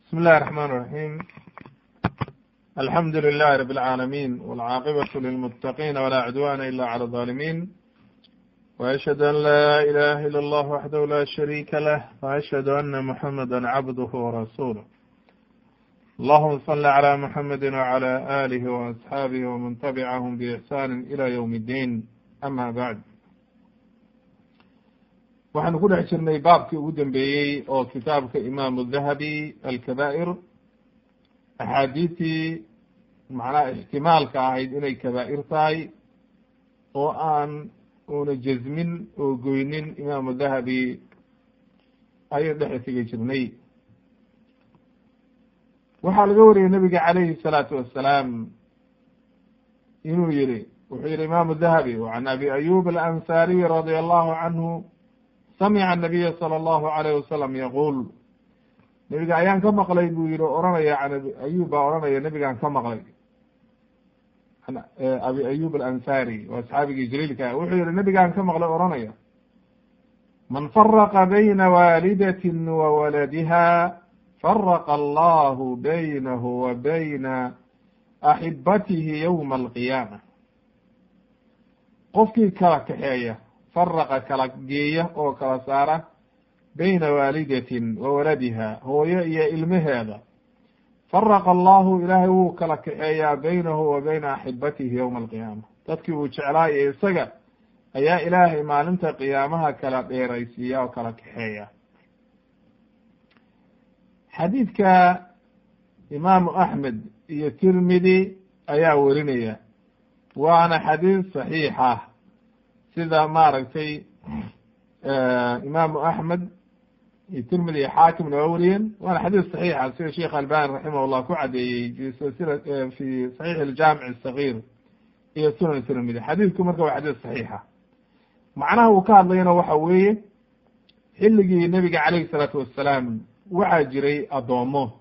بسم الله الرحمن الرحيم الحمد لله رب العالمين والعاقبة للمتقين ولا عدوان إلا على الظالمين وأشهد أن لا إله إلا الله وحده لا شريك له وأشهد أن محمدا عبده ورسوله اللهم صل على محمد وعلى آله وأصحابه ومن تبعهم بإحسان إلى يوم الدين أما بعد waxaanu ku dhex jirnay baabkii ugu dambeeyey oo kitaabka imaamu dahabi alkabaa'ir axaadiistii macnaha ixtimaalka ahayd inay kabaa'ir tahay oo aan una jazmin oo goynin imaamu dahabi ayay dhex tegi jirnay waxaa laga wariyey nabiga calayhi الsalaatu wassalaam inuu yihi wuxuu yihi imaamu dahabi can abi ayub alansariy radia allahu canhu samca anabiya sala allahu alayh wasalam yaquul nebiga ayaan ka maqlay buu yihi oranaya can abi ayub baa oranaya nebigaan ka maqlay an abi ayub alansari waa asxaabigii jaliilka wuxuu yihi nebigaan ka maqlay oranaya man faraqa bayna waalidatin wa waladiha faraqa allahu baynahu wa bayna axibatihi yowma alqiyaama qofkii kala kaxeeya faraqa kala geeya oo kala saara bayna waalidatin wa waladiha hooyo iyo ilmaheeda faraqa allahu ilaahay wuu kala kaxeeyaa baynahu wa bayna axibatihi yowma alqiyaama dadkii uu jeclaayo isaga ayaa ilaahay maalinta qiyaamaha kala dheeraysiiya oo kala kaxeeya xadiidka imaamu axmed iyo tirmidi ayaa werinaya waana xadiis saxiix ah sida maaragtay imaamu axmed iyo tirmidi iyo xaakimna waa weriyeen waana xadiis saxiixa sida sheekh albani raximah llah ku cadeeyey fi silsila fi saxiix aljaamic asagir iyo sunan tirmidi xadiidku marka waa xadiis saxiixa macnaha uu ka hadlayana waxa weeye xilligii nebiga calayhi salaatu wassalaam waxaa jiray addoomo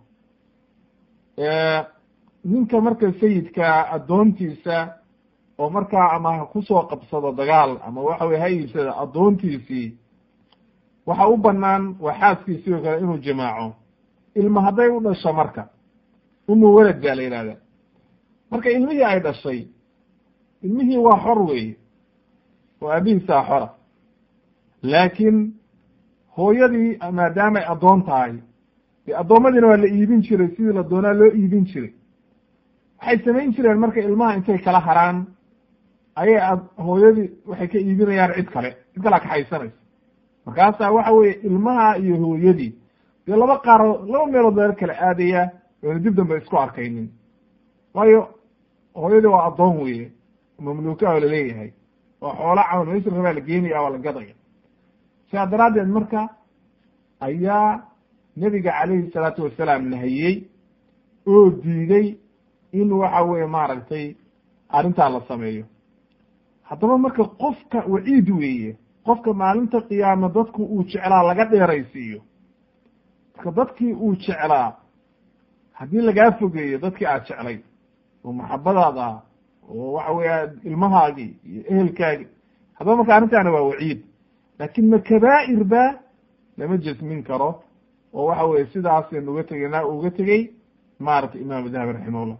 ninka marka sayidka addoontiisa oo markaa ama ha kusoo qabsado dagaal ama waxa weye ha iibsada addoontiisii waxa u banaan waa xaaskiisii oo kale inuu jimaaco ilma hadday u dhasho marka umu welad baa la yihahda marka ilmihii ay dhashay ilmihii waa xor weeye oo aabihiisaa xora laakiin hooyadii maadaamay addoon tahay dee addoommadiina waa la iibin jiray sidii la doonaa loo iibin jiray waxay samayn jireen marka ilmaha intay kala haraan ayay hooyadii waxay ka iibinayaan cid kale cid kalea kaxaysanaysa markaasaa waxa weye ilmaha iyo hooyadii dee laba qaaro laba meelood laga kala aadaya oona dib dambe isku arkaynin waayo hooyadii waa addoon weye mamluuka oo laleeyahay waa xoola cawn misrka baa la geenaya waa la gadaya sidaa daraaddeed marka ayaa nebiga calayhi salaatu wasalaam nahiyey oo diiday in waxa weye maaragtay arrintaa la sameeyo haddaba marka qofka waciid weeye qofka maalinta qiyaama dadku uu jeclaa laga dheeraysiiyo marka dadkii uu jeclaa haddii lagaa fogeeyo dadkii aad jeclay oo maxabadaad ah oo waxa weya ilmahaagii iyo ehelkaagii haddaba marka arrintaana waa waciid laakin ma kabaa'ir ba lama jasmin karo oo waxa weye sidaasaynu uga tegeyna uga tegey maaragtay imaamu dahabi raximahullah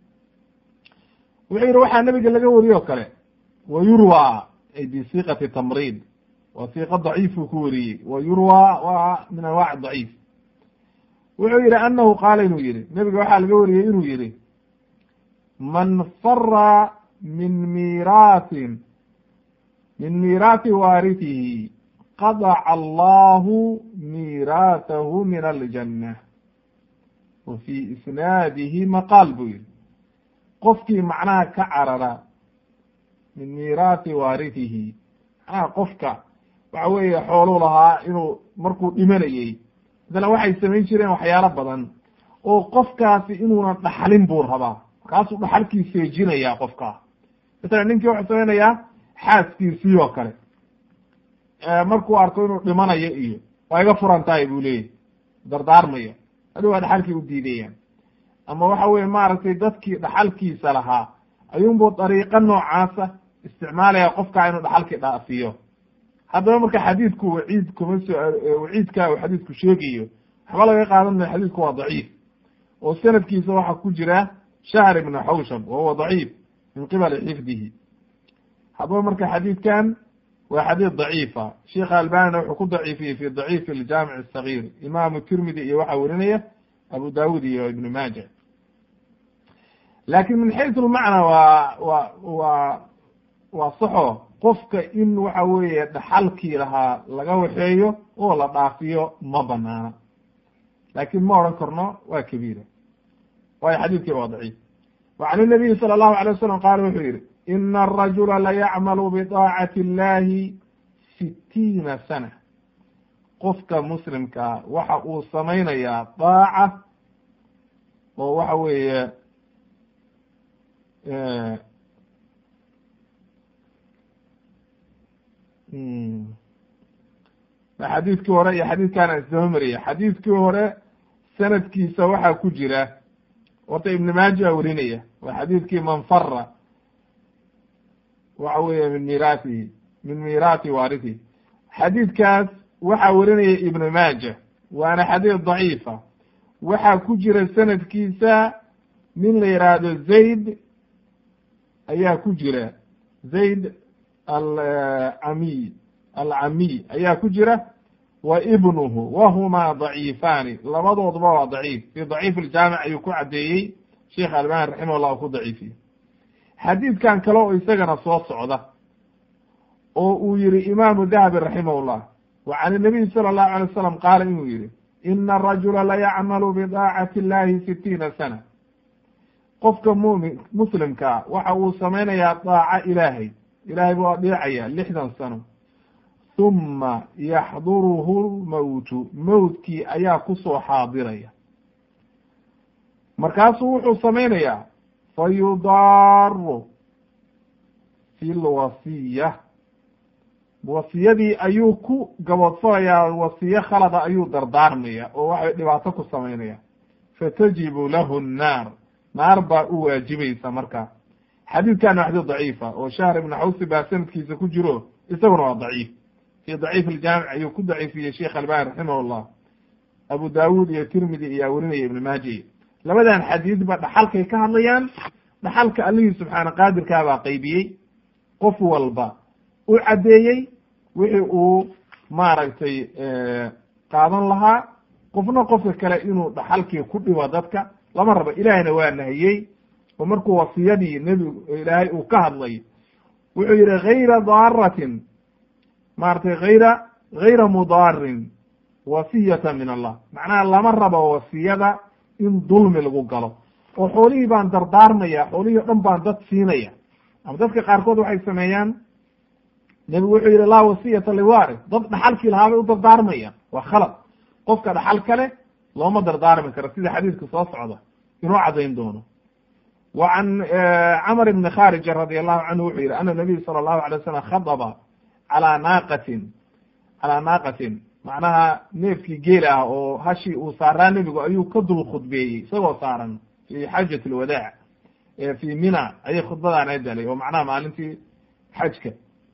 wuxuu yihi waxaa nabiga laga wariye o kale wa yurwa ay bisiqati tamrid waa siiqa daciifuu ku wariyey wa yurwa waa min anwaac daciif wuxuu yihi anahu qaala inuu yihi nebiga waxaa laga wariyey inuu yihi man fara min miiraatin min miiraati waaritihi qadaca allahu miiraatahu min aljanna wa fi isnaadihi maqaal buu yihi qofkii macnaha ka carara min miiraati waaritihi macnaha qofka waxa weeye xooluu lahaa inuu markuu dhimanayey masalan waxay samayn jireen waxyaalo badan oo qofkaasi inuuna dhaxlin buu rabaa markaasuu dhaxalkii seejinayaa qofkaa masalan ninkii wuxuu samaynayaa xaaskiisii oo kale markuu arko inuu dhimanayo iyo waa iga furan tahay buu leeyahy dardaarmaya hadhow waa dhaxalkii u diidayaan ama waxa weye maaragtay dadkii dhaxalkiisa lahaa ayuunbuu dariiqo noocaasa isticmaalaya qofkaa inuu dhaxalkii dhaafiyo haddaba marka xadiidku waciid kuma soo waciidka uu xadiidku sheegayo waxba laga qaadan mayo xadiidku waa daciif oo sanadkiisa waxaa ku jira shahr ibnu xawshab wa huwa daciif min qibali xifdihi haddaba marka xadiidkan waa xadiid daciifa sheikha albanina wuxuu ku daciifiyey fi daciif aljaamic asagir imaamu tirmidi iyo waxaa werinaya abu dawud iyo ibnu maaja lakin min xaysu lmacna waa wa waa waa saxo qofka in waxa weeye dhaxalkii lahaa laga waxeeyo oo la dhaafiyo ma banaana laakin ma odhan karno waa kabiira waayo xadiidkiiba waa daciif wa can inabiyi sala allahu alay wasalam qaala wuxuu yihi ina arajula layacmalu bidaacati illahi sitiina sana qofka muslimkaa waxa uu samaynayaa daaca oo waxa weeye xadiidkii hore iyo xadiidkaana isdaba mariyay xadiidkii hore sanadkiisa waxaa ku jira horta ibn maaja werinaya waa xadiidkii man fara waxa weeye min miraatihi min miraati waaritihi xadiidkaas waxaa werinaya ibn maaja waana xadiid daciifa waxaa ku jira sanadkiisa nin la yihaahdo zayd ayaa ku jira zayd alcamiy alcamiy ayaa ku jira wa ibnuhu wahuma daciifaani labadooduba waa daciif fi daciif aljaamic ayuu ku caddeeyey sheikh albani raximah llah ku daciifiyey xadiidkan kale oo isagana soo socda oo uu yihi imaamu dahabi raximah llah wa can inabiy sala allahu alay wasalam qaala inuu yihi ina arajula layacmalu bidaacati illahi sitiina sana qofka mumin muslimkaa waxa uu samaynayaa daaca ilaahay ilaahay buu adeecaya lixdan sano huma yaxduruhu lmowtu mowtkii ayaa kusoo xaadiraya markaasuu wuxuu samaynayaa fa yudaaru fi lwasiya wasiyadii ayuu ku gaboodfalayaa wasiye khalada ayuu dardaarmaya oo waxay dhibaato ku samaynaya fatajibu lahu nnaar naar baa u waajibaysa marka xadiidkan waa xadiid daciifa oo shahr ibnu xawsi baa sanadkiisa ku jiro isaguna waa daciif fi daciif aljaamic ayuu ku daciifiyey sheikh albani raximah llah abu dawud iyo tirmidi iyaa werinaya ibn maaji labadan xadiidba dhaxalkay ka hadlayaan dhaxalka allihii subxaana qaadirkaa baa qaybiyey qof walba u caddeeyey wixii uu maaragtay qaadan lahaa qofna qofka kale inuu dhaxalkii ku dhibo dadka lama rabo ilaahayna waa nahiyey oo markuu wasiyadii nebigu ilaahay uu ka hadlay wuxuu yihi gayra daaratin maratay hayra gayra mudaarin wasiyata min allah macnaha lama rabo wasiyada in dulmi lagu galo oo xoolihii baan dardaarmaya xoolihii o dhan baan dad siinaya ama dadka qaarkood waxay sameeyaan nebigu wuxuu yihi laa wasiyata liwaris dad dhaxalkii lahaa bay u dardaarmayaan waa khalad qofka dhaxal kale looma dardaarmi karo sida xadiidka soo socda inuu cadayn doono wa can camr ibni kharija radi allahu canhu wuxuu yihi ana nabiy sala allahu alay wasalam khadaba calaa naaqatin calaa naaqatin macnaha neefkii geela ah oo hashii uu saaraa nebigu ayuu ka dul khudbeeyey isagoo saaran fi xajat alwadaac fi mina ayay khudbadaan ay dalay oo macnaha maalintii xajka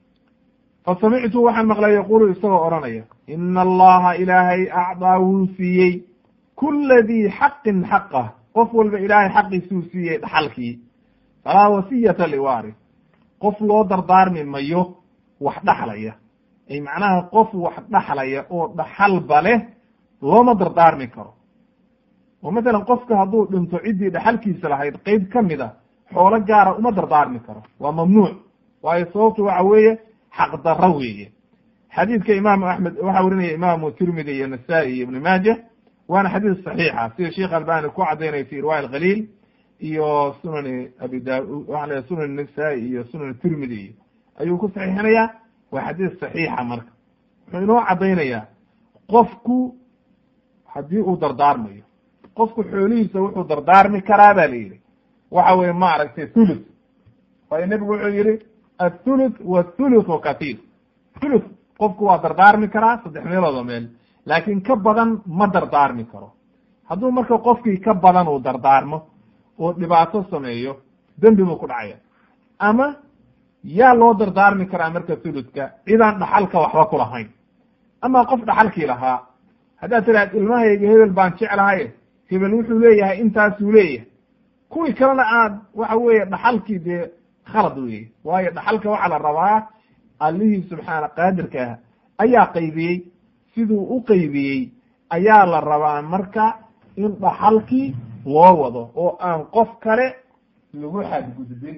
fa samictu waxaan maqlay yaqulu isagoo odhanaya ina allaha ilaahay acdaa wuu siiyey kula dii xaqin xaqah qof walba ilaahay xaqiisuu siiyey dhaxalkii falaa wasiyata liwaris qof loo dardaarmi mayo wax dhaxlaya ay macnaha qof wax dhaxlaya oo dhaxalba leh looma dardaarmi karo oo masalan qofka hadduu dhinto ciddii dhaxalkiisa lahayd qeyb ka mid a xoolo gaara uma dardaarmi karo waa mamnuuc waayo sababtu waxa weeye xaq darro weeye xadiidka imaamu axmed waxaa werinaya imaamu tirmidi iyo nasaa-i iyo ibnu maaja waana xadiis saxiixa sida sheikh albani ku cadaynaya fi riwaaya alkhaliil iyo sunani abi da waxa la sunan nasaa-i iyo sunan tirmidi ayuu ku saxiixinayaa waa xadiis saxiixa marka wuxuu inoo cadaynayaa qofku haddii uu dardaarmayo qofku xoolihiisa wuxuu dardaarmi karaa ba la yihi waxa weye maaragtay thuluth waayo nebigu wuxuu yihi athuluth wathuluthu kathir thuluth qofku waa dardaarmi karaa saddex meelooda meel laakin ka badan ma dardaarmi karo hadduu marka qofkii ka badan uu dardaarmo oo dhibaato sameeyo dembi buu ku dhacaya ama yaa loo dardaarmi karaa marka thuluthka cidaan dhaxalka waxba ku lahayn ama qof dhaxalkii lahaa haddaad tidhahd ilmahayga hebel baan jeclahay hebel wuxuu leeyahay intaasuu leeyahay kuwii kalena aad waxa weeye dhaxalkii dee khalad weeye waayo dhaxalka waxaa la rabaa allihii subxaana qaadirka ah ayaa qaybiyey siduu u qaybiyey ayaa la rabaa marka in dhaxalkii loo wado oo aan qof kale lagu xadgudbin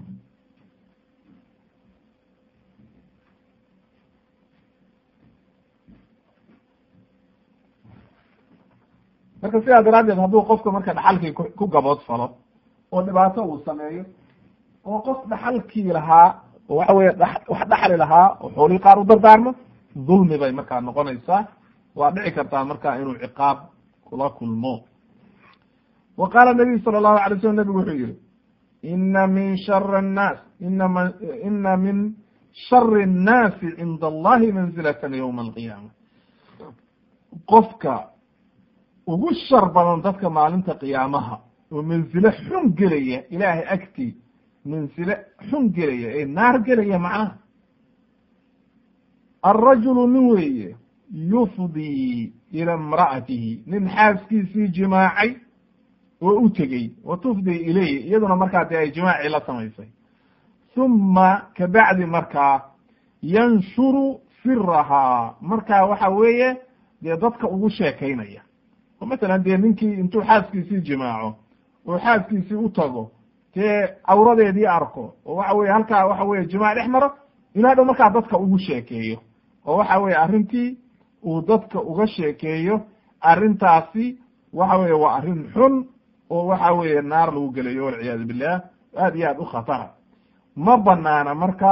marka sidaa daraaddeed hadduu qofka marka dhaxalkii ku gabood falo oo dhibaato uu sameeyo oo qof dhaxalkii lahaa oo waxa weye wax dhaxli lahaa oo xoolihii qaar u dardaarmo dulmi bay markaa noqonaysaa waa dhici kartaa marka inuu ciqaab kula kulmo wa qaala nabiyu sala allahu alay slam nabigu wuxuu yihi ina min shari annaas inama ina min shari annaasi cinda allahi manzilatan yowma alqiyaama qofka ugu shar badan dadka maalinta qiyaamaha oo mansile xun gelaya ilaahay agtii mansile xun gelaya ee naar gelaya macnaha alrajulu nin weeye yufdii ila imra'atihi nin xaaskiisii jimaacay oo u tegey wa tufdii ilayhi iyaduna markaa dee ay jimaacii la samaysay huma kabacdi markaa yanshuru sirahaa markaa waxa weeye dee dadka ugu sheekaynaya oo masalan dee ninkii intuu xaaskiisii jimaaco oo xaaskiisii u tago dee cawradeedii arko oo waxa weye halkaa waxa weye jimaac dhex maro ilaa dhow markaa dadka ugu sheekeeyo oo waxa weye arrintii uu dadka uga sheekeeyo arrintaasi waxa weye waa arrin xun oo waxa weeye naar lagu gelayo walciyaadu billah aad iyo aad u khatara ma banaana marka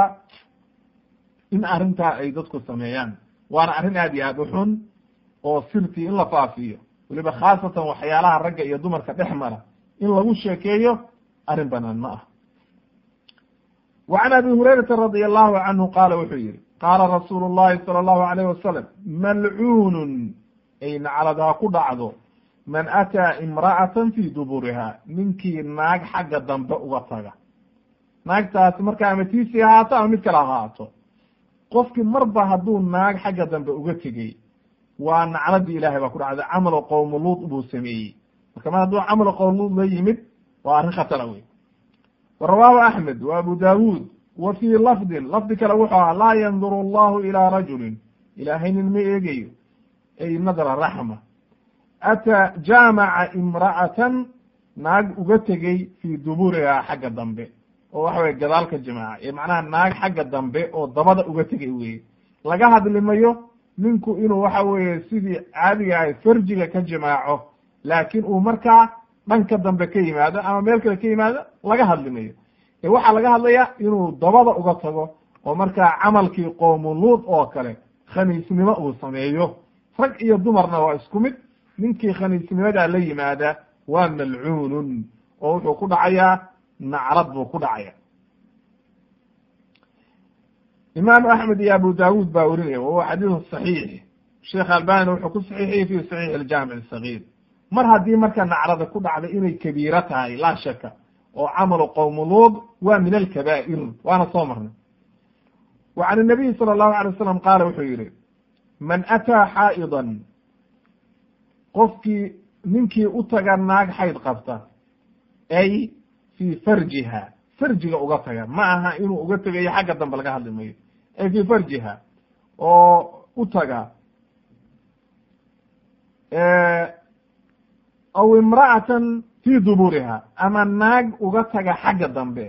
in arrintaa ay dadku sameeyaan waana arrin aad iyo aad u xun oo sirtii in la faafiyo weliba khaasatan waxyaalaha ragga iyo dumarka dhex mara in lagu sheekeeyo arrin banaan ma ah wa can abi hurayrata radi allahu canhu qaala wuxuu yihi qaala rasuulu llahi sala allahu alayh wasalam malcuunun ay naclad ha ku dhacdo man ataa imra'atan fii duburiha ninkii naag xagga dambe uga taga naagtaasi marka ama tiisii ahaato ama mid kale ahaato qofkii marba hadduu naag xagga dambe uga tegey waa nacladii ilahay baa ku dhacday camalo qowmu luud buu sameeyey marka mar hadduu camalo qowm luud la yimid waa arrin khatara wey wa rawaahu axmed wa abu daawuud wa fii lafdin lafdi kale wuxuu ahaa laa yanduru allahu ilaa rajulin ilaahay nin ma eegayo ay nadra raxma ataa jaamaca imra'atan naag uga tegey fii duburihaa xagga dambe oo waxa weye gadaalka jimaaca ee macnaha naag xagga dambe oo dabada uga tegay weye laga hadlimayo ninku inuu waxa weeye sidii caadiga ahay farjiga ka jimaaco laakiin uu markaa dhanka dambe ka yimaado ama meel kale ka yimaado laga hadlimayo ee waxaa laga hadlaya inuu dabada uga tago oo markaa camalkii qowmu luud oo kale khaniisnimo uu sameeyo rag iyo dumarna waa isku mid ninkii khaniisnimadaa la yimaada waa malcuunun oo wuxuu ku dhacayaa nacrad buu ku dhacaya imaamu axmed iyo abu daawuud baa werinaya wahuwa xadiidu saxiix sheekh albani wuxuu ku saxiixiyey fi saxiix aljaamic sagiir mar haddii marka nacrada ku dhacda inay kabiiro tahay laa shaka oo camalu qowmu luud waa min alkabaa'ir waana soo marnay wa can inabiyi sala allahu alay wasalam qaala wuxuu yihi man ataa xaa'idan qofkii ninkii u taga naag xayd qabta ay fii farjiha farjiga uga taga ma aha inuu uga tegayo xagga dambe laga hadli mayo ay fii farjiha oo u taga aw imra'atan fii duburiha ama naag uga taga xagga dambe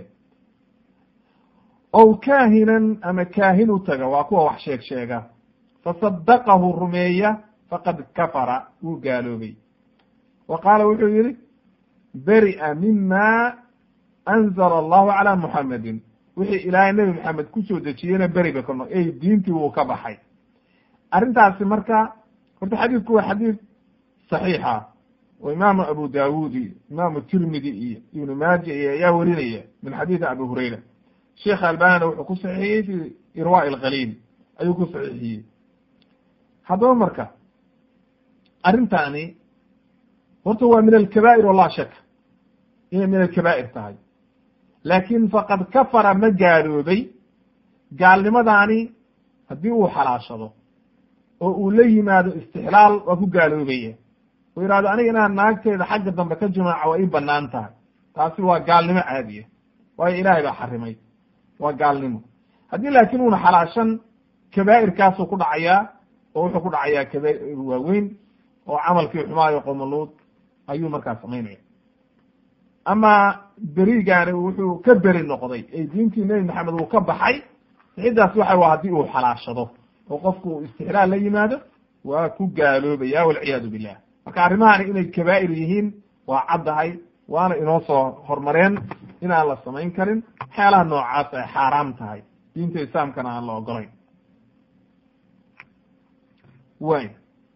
ow kaahinan ama kaahin u taga waa kuwa wax sheeg sheega fasadaqahu rumeeya faqad kafara wuu gaaloobay wa qaala wuxuu yihi beri'a mima anzala allahu calaa muxamedin wixii ilaahay nebi maxamed kusoo dejiyeyna beri ba ka no ey diintii wuu ka baxay arrintaasi marka horta xadiidku waa xadiid saxiixa oo imaamu abu daawuud iyo imaamu tirmidi iyo ibnu maaja iyo ayaa werinaya min xadiidi abi hurayra sheekh albanina wuxuu ku saxiixiyey fi irwaa ilkhaliil ayuu ku saxiixiyey haddaba marka arrintaani horta waa min alkabaa'ir walaa shaka inay min alkabaa'ir tahay laakin faqad kafara ma gaaloobay gaalnimadaani haddii uu xalaashado oo uu la yimaado istixlaal waa ku gaaloobaya uu yidhahdo aniga inaan naagteeda xagga dambe ka jimaaco waa ii banaan tahay taasi waa gaalnimo caadiya waayo ilaahay baa xarimay waa gaalnimo haddii laakiin uuna xalaashan kabaa'irkaasuu ku dhacayaa oo wuxuu ku dhacayaa kabaa'ir waaweyn oo camalkii xumaayo qomaluud ayuu markaa samaynaya ama berigaani wuxuu ka beri noqday ee diintii nebi maxamed uu ka baxay ciddaas waxa waa haddii uu xalaashado oo qofku uu istixlaal la yimaado waa ku gaaloobaya walciyaadu billah marka arrimahani inay kabaa'ir yihiin waa caddahay waana inoo soo hormareen inaan la samayn karin waxyaalaha noocaas ay xaaraam tahay diinta islaamkana aan la ogolayn way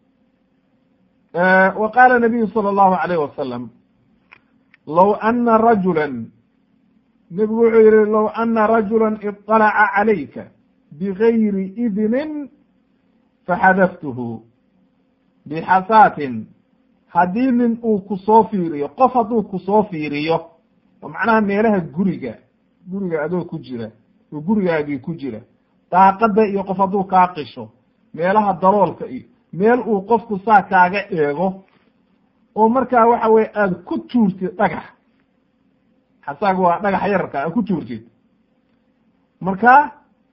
wa qaala nabiyu sala allahu alayh wasalam low ana rajula nebigu wuxuu yihi low ana rajula iطalaca calayka bigayri idnin faxadaftuhu bixasaatin haddii nin uu ku soo fiiriyo qof hadduu ku soo fiiriyo oo macnaha meelaha guriga guriga adoo ku jira oo gurigaagii ku jira daaqada iyo qof hadduu kaa qisho meelaha daloolka iyo meel uu qofku saa kaaga eego oo markaa waxa weye aada ku tuurtid dhagax xasaaga waa dhagax yararka aad ku tuurtid markaa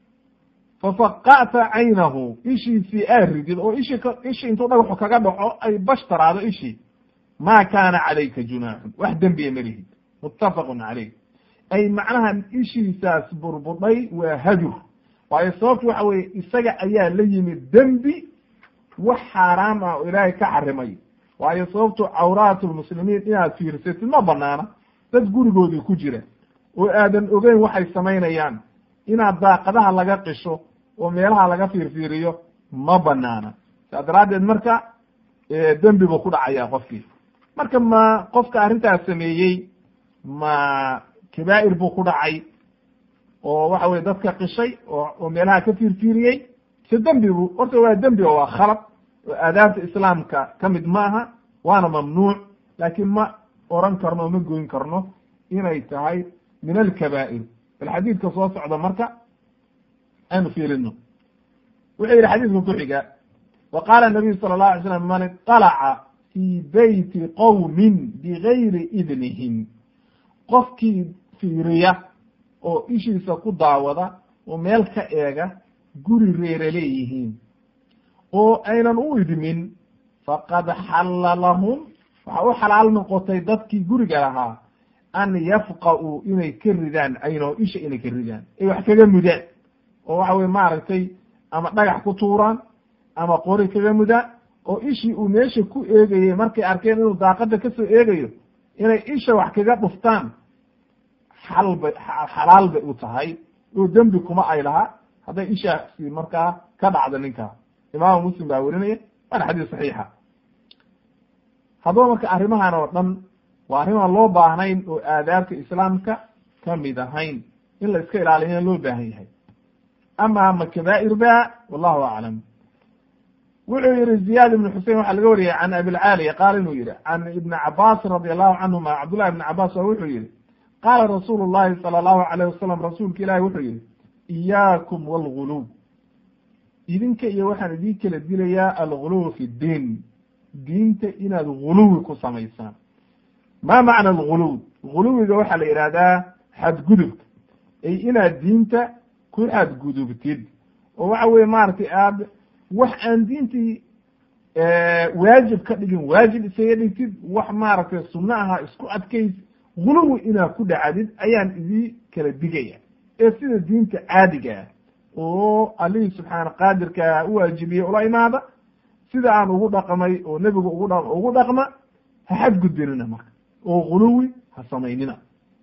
fafaqa'ta caynahu ishiisii aad ridid oo ishi ishi intuu dhagaxu kaga dhaco ay bashtaraado ishii maa kaana calayka junaaxun wax dembiya malihid muttafaqun caleyh ay macnaha ishiisaas burbudhay waa hadur waayo sababtu waxa weye isaga ayaa la yimid dembi wax xaaraam ah oo ilaahay ka xarimay waayo sababtu cawraatu lmuslimiin inaad fiirsatid ma banaana dad gurigoodii ku jira oo aadan ogeyn waxay samaynayaan inaad daaqadaha laga qisho oo meelaha laga fiirfiiriyo ma banaana saa daraaddeed marka dembi buu ku dhacaya qofkii marka ma qofka arrintaas sameeyey ma kabaa'ir buu ku dhacay oo waxa weye dadka qishay oo oo meelaha ka fiirfiiriyey se dembi bu horta waa dembi oo waa khalad oo aadaabta islaamka ka mid ma aha waana mamnuuc laakiin ma oran karno ma goyn karno inay tahay min alkabaa'ir bal xadiidka soo socda marka aynu fiirino wuxuu yihi xadiidka ku xiga wa qaala nabiyu sala allahu alay slam man iطalaca fii beyti qowmin bigayri idnihim qofkii fiiriya oo ishiisa ku daawada oo meel ka eega guri reere leeyihiin oo aynan u idmin faqad xalla lahum waxa u xalaal noqotay dadkii guriga lahaa an yafqa'uu inay ka ridaan ayno isha inay ka ridaan ay wax kaga mudaan oo waxa weye maaragtay ama dhagax ku tuuraan ama qori kaga mudaan oo ishii uu meesha ku eegayey markay arkeen inuu daaqada kasoo eegayo inay isha wax kaga dhuftaan xal bay xalaal bay u tahay oo dembi kuma ay laha hadday ishaasi markaa ka dhacdo ninkaa imaamu muslim baa werinaya waana xadiis saxiixa haddaba marka arrimahan oo dhan waa arrimaan loo baahnayn oo aadaabta islaamka ka mid ahayn in la iska ilaaliyana loo baahan yahay ama ma kabaa'ir ba wallahu aclam wuxuu yihi ziyad ibn xusein waxaa laga wariyay can abilcaaliya qaala inuu yihi can ibni cabaasin radi allahu canhuma cabdullahi ibni cabaas waa wuxuu yihi qaala rasuulu llahi sala allahu alayh wasalam rasuulka ilahi wuxuu yihi iyaakum walguluw idinka iyo waxaan idin kala dilayaa alguluw fi ddiin diinta inaad guluwi ku samaysaan ma macna alguluw guluwiga waxaa la yidhahdaa xadgudubka ay inaad diinta ku xadgudubtid oo waxa weye maaragtay aad wax aan diintii waajib ka dhigin waajib isaga dhigtid wax maaragtay sunno aha isku adkays guluwi inaad ku dhacdid ayaan idii kala digaya ee sida diinta caadiga ah oo allihii subxaana qaadirka u waajibiyey ula imaada sida aan ugu dhaqmay oo nebigu ugu dha ugu dhaqma ha xadgudbinina marka oo guluwi ha samaynina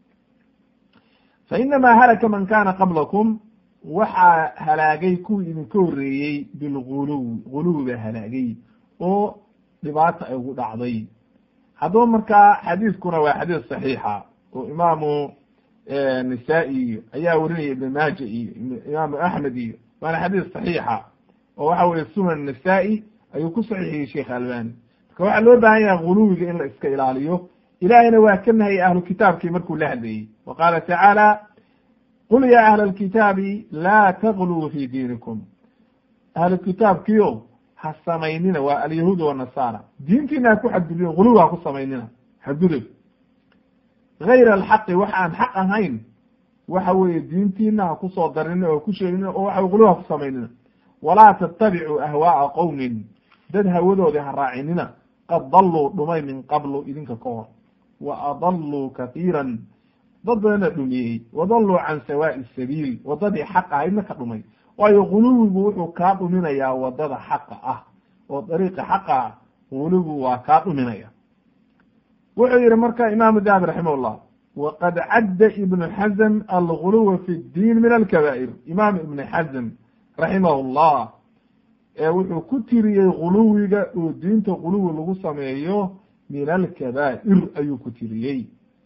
fa inamaa halaka man kana qablakum waxaa halaagay kuwii idinka horreeyey bilguluwi guluwi baa halaagay oo dhibaata ay ugu dhacday haddaba markaa xadiiskuna waa xadiis saxiixa oo imaamu nisaa-i iyo ayaa werinaya ibn maaja iyo imaamu axmed iyo waana xadiis saxiixa oo waxa weye sunan nisaa-i ayuu ku saxiixiyey sheekh albani marka waxaa loo baahan yahay guluwiga in la iska ilaaliyo ilahayna waa ka nahayay ahlu kitaabkii markuu la hadlayey wa qaala tacaala qul ya ahla alkitaabi laa tagluu fi diinikum ahlu kitaabkiio ha samaynina waa alyahuud wanasara diintiina ha ku xadgudbin guluwi ha ku samaynina xadgudub gayra alxaqi wax aan xaq ahayn waxa weeye diintiina ha kusoo darinina oo ku sheegina oo waxa guluwi ha ku samaynina walaa tattabicuu ahwaaa qowmin dad hawadoodii ha raacinina qad dalluu dhumay min qablu idinka ka hor wa adalluu kahiiran dad badana dhumiyey wadalluu can sawaa'i sabiil wadadii xaqa ahaydna ka dhumay waayo guluwigu wuxuu kaa dhuminayaa wadada xaqa ah oo dariiqa xaqa ah guluwigu waa kaa dhuminaya wuxuu yihi marka imaamu dahabi raximah llah waqad cadda ibnu xazm alguluwa fi ddiin min alkabaa'ir imaam ibnu xazm raximah llah ee wuxuu ku tiriyey guluwiga oo diinta guluwi lagu sameeyo min alkabaa'ir ayuu ku tiriyey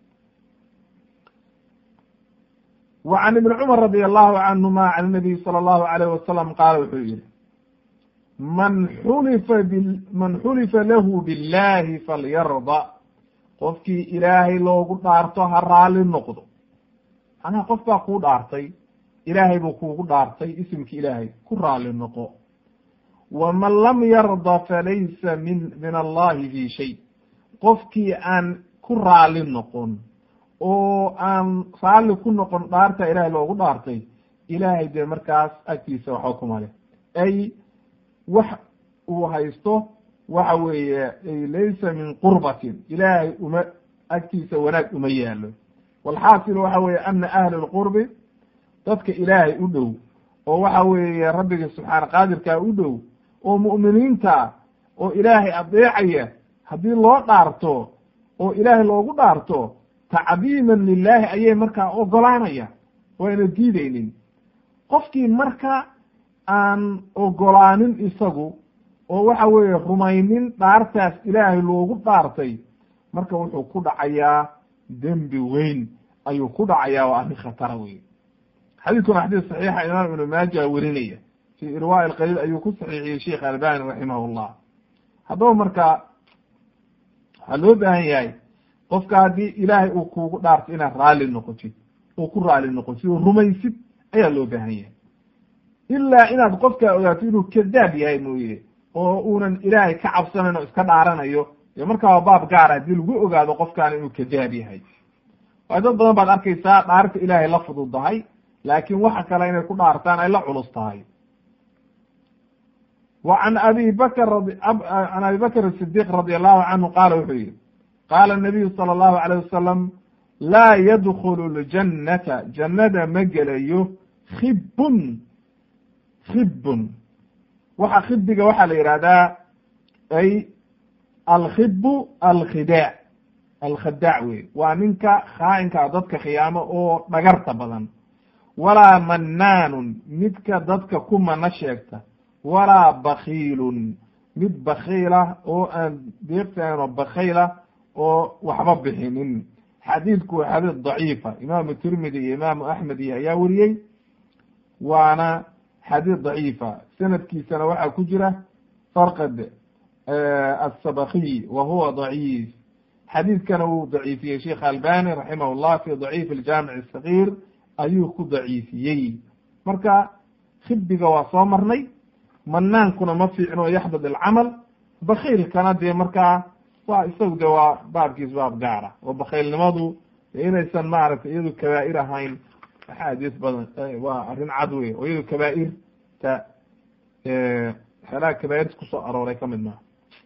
wa can ibni cumar radi allahu canhuma can nabiy sala allahu alayh wasalam qaala wuxuu yihi man xulifa b man xulifa lahu billahi falyarda qofkii ilaahay loogu dhaarto ha raali noqdo macnaha qof baa kuu dhaartay ilaahay buu kuugu dhaartay isimki ilaahay ku raali noqo waman lam yarda falaysa min min allahi fi shay qofkii aan ku raali noqon oo aan raalli ku noqon dhaarta ilaahay loogu dhaartay ilaahay dee markaas agtiisa waxba kuma leh ay wax uu haysto waxa weeye laysa min qurbatin ilaahay uma agtiisa wanaag uma yaalo walxaasil waxa weeye ana ahli lqurbi dadka ilaahay u dhow oo waxa weeye rabbiga subxaana qaadirkaa u dhow oo mu'miniinta oo ilaahay adeecaya haddii loo dhaarto oo ilaahay loogu dhaarto tacdiiman lilaahi ayay markaa ogolaanaya wayna diideynin qofkii marka aan ogolaanin isagu oo waxa weeye rumaynin dhaartaas ilaahay loogu dhaartay marka wuxuu ku dhacayaa dembi weyn ayuu ku dhacayaa waa arrin khatara wey xadiidkuna xadiis saxiixa imaam ibnu maaja werinaya fi irwaa alqaliil ayuu ku saxiixiyey sheikh albani raximah llah haddaba marka waxaa loo baahan yahay qofka haddii ilaahay uu kuugu dhaarto inaad raalli noqotid oo ku raalli noqotid oo rumaysid ayaa loo baahan yahay ilaa inaad qofkaa ogaato inuu kadaab yahay mooye oo uunan ilaahay ka cabsanayn oo iska dhaaranayo dee markaa waa baab gaara haddii lagu ogaado qofkaana inuu kadaab yahay waayo dad badan baad arkaysaa dhaarta ilaahay la fududahay laakiin waxa kale inay ku dhaartaan ay la culus tahay wa can abi bakr can abi bakr sidiq radi allahu canhu qaala wuxuu yihi qaala nabiyu sala allahu alayh wasalam laa yadkulu ljannata jannada ma gelayo khibun khibun waxa khibiga waxaa la yihahdaa ay alkhibu alkhidaac alkhadaac wey waa ninka khaa'inka dadka khiyaamo oo dhagarta badan walaa mannaanun midka dadka ku mana sheegta walaa bakiilun mid bakiila oo aan deeqtahan oo bakiila oo waxba bixinin xadiidku waa xadiid daciifa imaamu tirmidi iyo imaamu axmed iyo ayaa weriyey waana xadiid daciifa sanadkiisana waxaa ku jira farqad asabakiy wa huwa daciif xadiidkana wuu daciifiyey sheikh albani raximah llah fi daciif aljaamic asagiir ayuu ku daciifiyey marka khibiga waa soo marnay manaankuna ma fiicno yaxdad alcamal bakiilkana dee markaa waa isagu de waa baabkiis baab gaara oo bakiilnimadu inaysan maaragtay iyadu kabaa'ir ahayn axaadiis badan waa arrin cad wey oo iyadu kabaa'irta waxyaalaha kabaa'irta kusoo arooray kamid maaha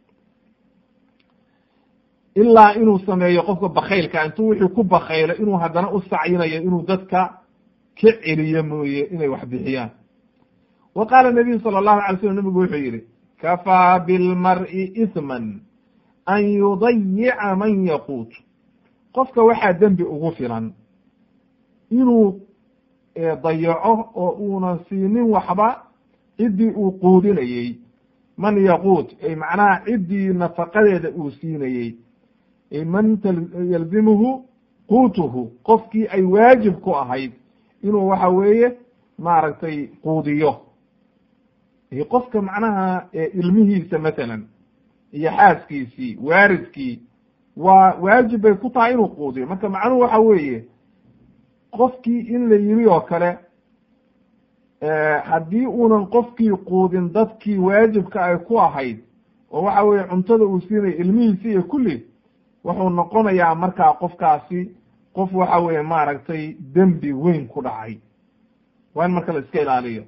ilaa inuu sameeyo qofka bakaylka intuu wixii ku bakaylo inuu haddana u sacyinayo inuu dadka ka celiyo mooye inay wax bixiyaan wa qaala nabiyu sala allahu alay slam nabigu wuxuu yihi kafaa bilmar'i isman an yudayica man yaquut qofka waxaa dembi ugu filan inuu dayaco oo uunan siinin waxba ciddii uu quudinayey man yaquut ay macnaha ciddii nafaqadeeda uu siinayey man yalzimuhu quutuhu qofkii ay waajib ku ahayd inuu waxa weeye maaragtay quudiyo qofka macnaha ilmihiisa matalan iyo xaaskiisii waaridkii waa waajib bay ku tahay inuu quudiyo marka macnuhu waxa weeye qofkii in la yiri oo kale haddii uunan qofkii quudin dadkii waajibka ay ku ahayd oo waxa weeye cuntada uu siinaya ilmihiisi iyo kulli wuxuu noqonayaa markaa qofkaasi qof waxa weeye maaragtay dembi weyn ku dhacay waa in marka la iska ilaaliyo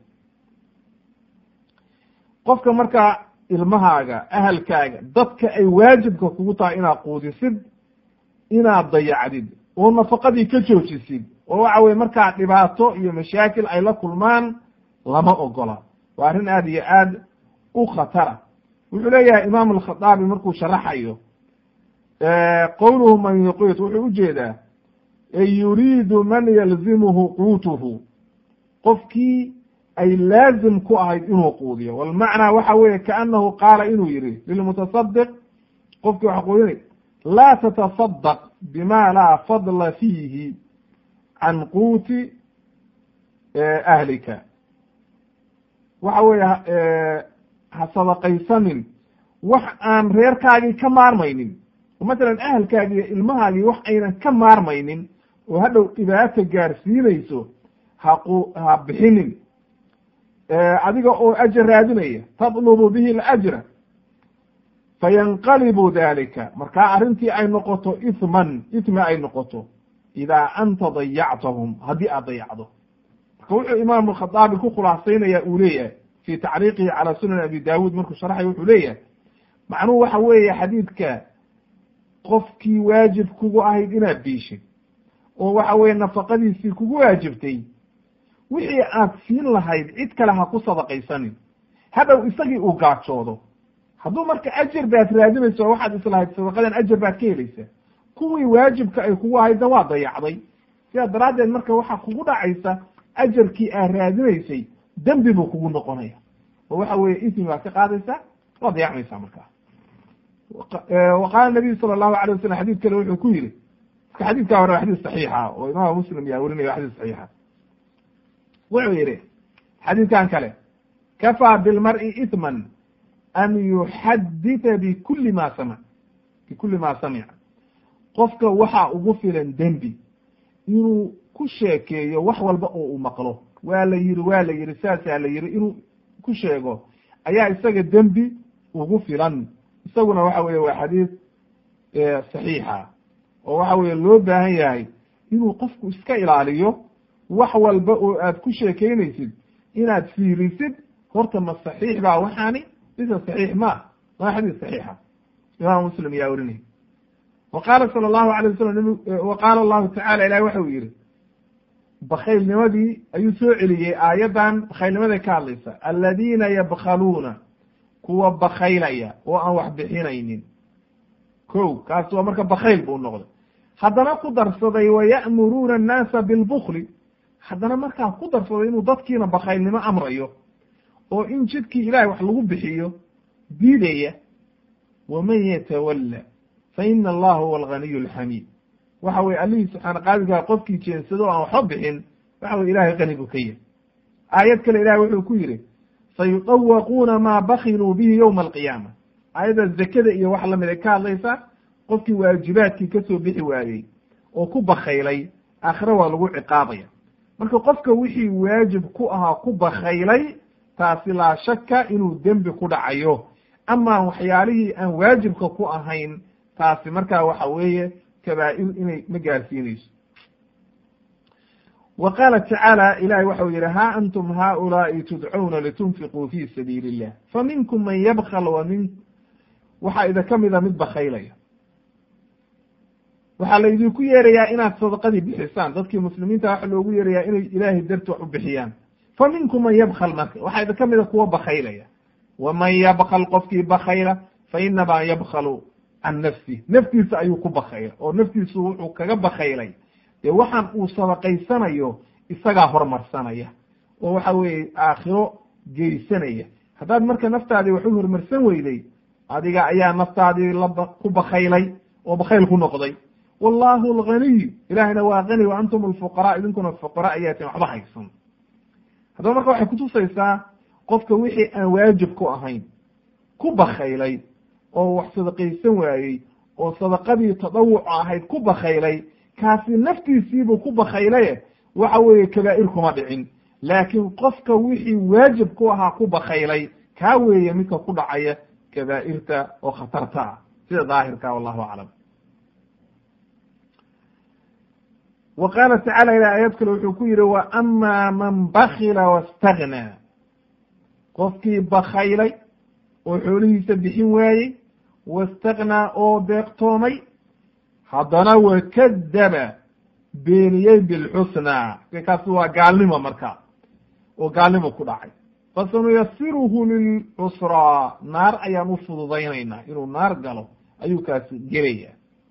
qofka markaa ilmahaaga ahalkaaga dadka ay waajibka kugu tahay inaad quudisid inaad dayacdid oo nafaqadii ka joojisid oo waxa weye markaa dhibaato iyo mashaakil ay la kulmaan lama ogola waa arrin aada iyo aad u khatara wuxuu leeyahay imaam alkhaaabi markuu sharaxayo qowluhu man yuqiit wuxuu ujeedaa ay yuriidu man yalzimuhu quutuhu qofkii ay laazim ku ahayd inuu quudiyo walmacnaa waxa weeye kaanahu qaala inuu yihi lilmutasadiq qofkii waxa quudinay laa tatasadaq bima laa fadla fiihi can quuti ahlika waxa weeye ha sadaqaysanin wax aan reerkaagii ka maarmaynin oo matalan ahalkaagi iyo ilmahaagii wax aynan ka maarmaynin oo hadhow dhibaato gaarsiinayso haqu ha bixinin adiga oo ajar raadinaya tatlubu bihi alajra fayanqalibu dalika markaa arrintii ay noqoto ithman ithmi ay noqoto idaa anta dayactahum haddii aad dayacdo marka wuxuu imaam alkhadaabi ku khulaasaynaya uu leeyahay fi tacriiqihi calaa sunan abi daawuud markuu sharxay wuxuu leeyahay macnuhu waxa weeye xadiidka qofkii waajib kugu ahayd inaad biishid oo waxa weeye nafaqadiisii kugu waajibtay wixii aad siin lahayd cid kale ha ku sadaqaysanin hadhow isagii uu gaajoodo hadduu marka ajar baad raadinayso waxaad islahayd sadaqadan ajar baad ka helaysa kuwii waajibka ay kugu ahaydna waa dayacday sidaa daraaddeed marka waxaa kugu dhacaysa ajarkii aad raadinaysay dembi buu kugu noqonaya oo waxa weeye ismi baad ka qaadaysaa waa dayacmaysaa markaa wa qaala nabiyu sala allahu alay wasalam xadid kale wuxuu ku yihi marka xadidkaa hore waa xadis saxiixa oo imaam muslim yaa werinaya wa xadis saxiixa wuxuu yihi xadiidkan kale kafaa bilmar'i ithman an yuxadita bikuli ma samic bikuli ma samica qofka waxaa ugu filan dembi inuu ku sheekeeyo wax walba oo uu maqlo waa la yihi waa la yihi saasaa la yihi inuu ku sheego ayaa isaga dembi ugu filan isaguna waxa weye waa xadiis saxiixa oo waxa weye loo baahan yahay inuu qofku iska ilaaliyo wax walba oo aad ku sheekeynaysid inaad fiirisid horta ma saxiix baa waxaani bisa saxiix ma waa xadiis saxiixa imaam muslim yaa werinay wa qaala sala allahu alay wasalam wa qaala allahu tacala ilahi waxa uu yihi bakaylnimadii ayuu soo celiyey aayaddan bakaylnimaday ka hadlaysa aladiina yabkaluuna kuwa bakaylaya oo aan wax bixinaynin ko kaas waa marka bakayl buu noqday haddana ku darsaday waya'muruuna annaasa bilbukli haddana markaa ku darsaday inuu dadkiina bakaylnimo amrayo oo in jidkii ilahay wax lagu bixiyo diidaya waman yatawalla fa ina allaha huwa alganiy alxamiid waxa weye allihii subxaana qaadirkaa qofkii jeensado o aan waxba bixin waxa weye ilahay qani buu ka yahy aayad kale ilahay wuxuu ku yihi sayudawaquuna maa bakiluu bihi yowma alqiyaama aayadda zakada iyo wax lamid ay ka hadlaysa qofkii waajibaadkii kasoo bixi waayey oo ku bakaylay aakhire waa lagu ciqaabaya marka qofka wixii waajib ku ahaa ku bakaylay taasi laa shaka inuu dembi ku dhacayo ama waxyaalihii aan waajibka ku ahayn taasi markaa waxa weeye kabaa'ir inay ma gaarsiinayso wa qaala tacaala ilahi waxau yihi ha antum haulaai tudcuuna litunfiquu fi sabiili illah fa minkum man yabkl wa min waxaa idinka mida mid bakaylaya waxaa la idinku yeerayaa inaad sadaqadii bixisaan dadkii muslimiinta waxa loogu yeerayaa inay ilaahay darti wax u bixiyaan fa minkum man yabkl marka waxaa idinka mida kuwa bakaylaya waman yabkl qofkii bakayla fa inamaa yabkalu can nafsi naftiisa ayuu ku bakayla oo naftiisu wuxuu kaga bakaylay dee waxaan uu sadaqaysanayo isagaa hormarsanaya oo waxa weeye aakhiro geysanaya haddaad marka naftaadii wax u hormarsan weyday adiga ayaa naftaadii laba ku bakaylay oo bakayl ku noqday wallahu alganiy ilahina waa gani wa antum alfuqaraa idinkuna fuqara ayaatin waxba haysan haddaba marka waxay kutusaysaa qofka wixii aan waajib ku ahayn ku bakaylay oo wax sadaqaysan waayey oo sadaqadii tadawuca ahayd ku bakaylay kaasi naftiisiibuu ku bakaylaye waxa weeye kabaa'ir kuma dhicin laakiin qofka wixii waajib ku ahaa ku bakaylay kaa weeye midka ku dhacaya kabaa'irta oo khatarta ah sida daahirka wallahu aclam wa qaala tacala ila aayad kale wuxuu ku yihi wa ama man bakila wastagnaa qofkii bakaylay oo xoolihiisa bixin waayey wastagnaa oo deeqtoomay haddana wakadaba beeniyey bilxusnaa kaasi waa gaalnimo marka oo gaalnimo ku dhacay fasanuyasiruhu lilcusraa naar ayaan u fududaynaynaa inuu naar galo ayuu kaasi gelaya